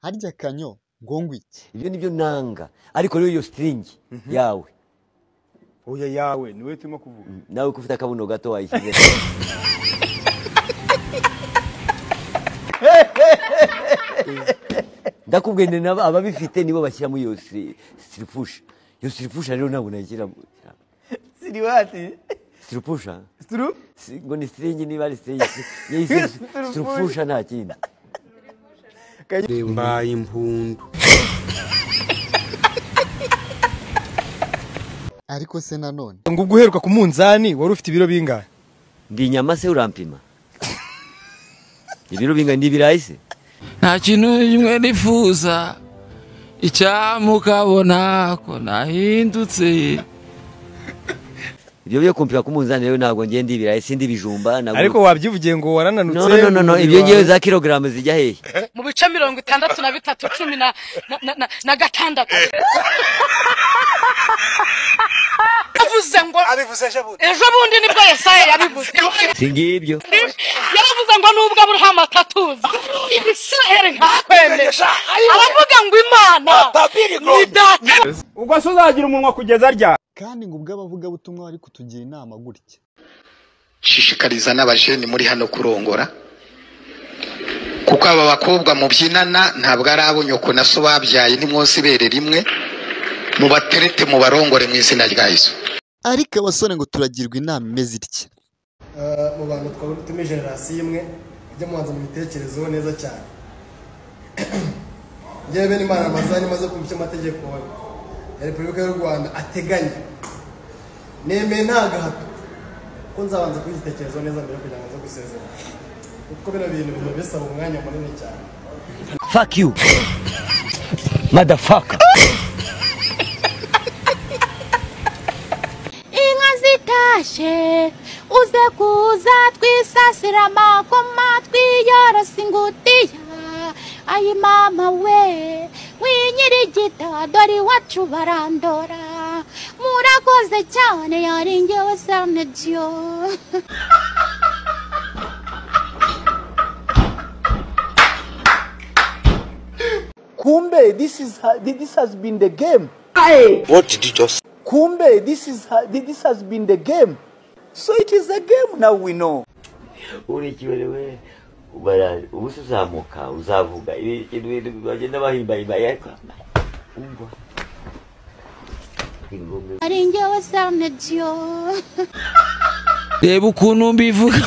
harya kanyo ngo iki ibyo ni byo nanga ariko rero iyo sitiringi yawe oya yawe niwe turimo kuvuga nawe ko ufite akabuno gato wayishyize ndakubwiye ni nabo ababifite nibo bashyiramo iyo siri- siripusha iyo siripusha rero ntabwo nayishyiramo siriwati siripusha situru si- ngo ni siringi niba ari siringi yayise Siripusha. siripusha nta kindi mbaye impundu ariko se nanone ngo ubwo uheruka ku munzani wari ufite ibiro bingahe ndi inyama se urampima ibiro bingana n'ibirayi se nta kintu kimwe nifuza icyamukabona ko nahindutse ibyo byo kumpira ku munzani rero ntabwo ngenda ibirayi sindi ibijumba ntabwo- ariko wabyivugiye ngo warananutse no no no no ibyo ngewe za kilogaramu zijya hehe mu bice mirongo itandatu na bitatu cumi na, na, na, na, na gatandatu yavuze ngo ejo bundi nibwo yesaya yabivuze si ngibyo yaravuze ngo nubwo aburahamu atatuza ibisiraheli ntakwemera aravuga ngo imana ni data ubwo se uzagira umunwa kugeza ryari kandi ngo ubwo abavugabutumwa bari kutugira inama gutya shishikariza n'abajeni muri hano kurongora kuko aba bakobwa mubyinana ntabwo ari abo nyoko na so babyaye ni mwose ibere rimwe mubaterete mubarongore mu izina rya yesu ariko abasore ngo turagirwa inama imeze itya mu bantu turi generasiyo imwe mujye mubanza mu bitekerezo neza cyane ngewe bene imana amazina imaze kumva icyo amategeko ya repubulika y'u rwanda ateganya nemeye nta gahato kuko nzabanza kubitekerezo neza mbere kugira ngo nze gusezera kuko bino bintu biba bisaba umwanya munini cyane fuck you motherfucker inka zitashe uze kuza twisasira amakoma twiyorose ingutiya ayi mama we winyirigita dore iwacu barandora murakoze cyane yaringewe sanadiyo kumbe this is ha- this has been the game what did you just kumbe this is ha- this has been the game so it is a game now we know urikiwe rewe ubara ubusa uzamuka uzavuga ibintu bintu bagenda bahimba ariko umva ingombe yaringewe sanadiyo reba ukuntu mbivuga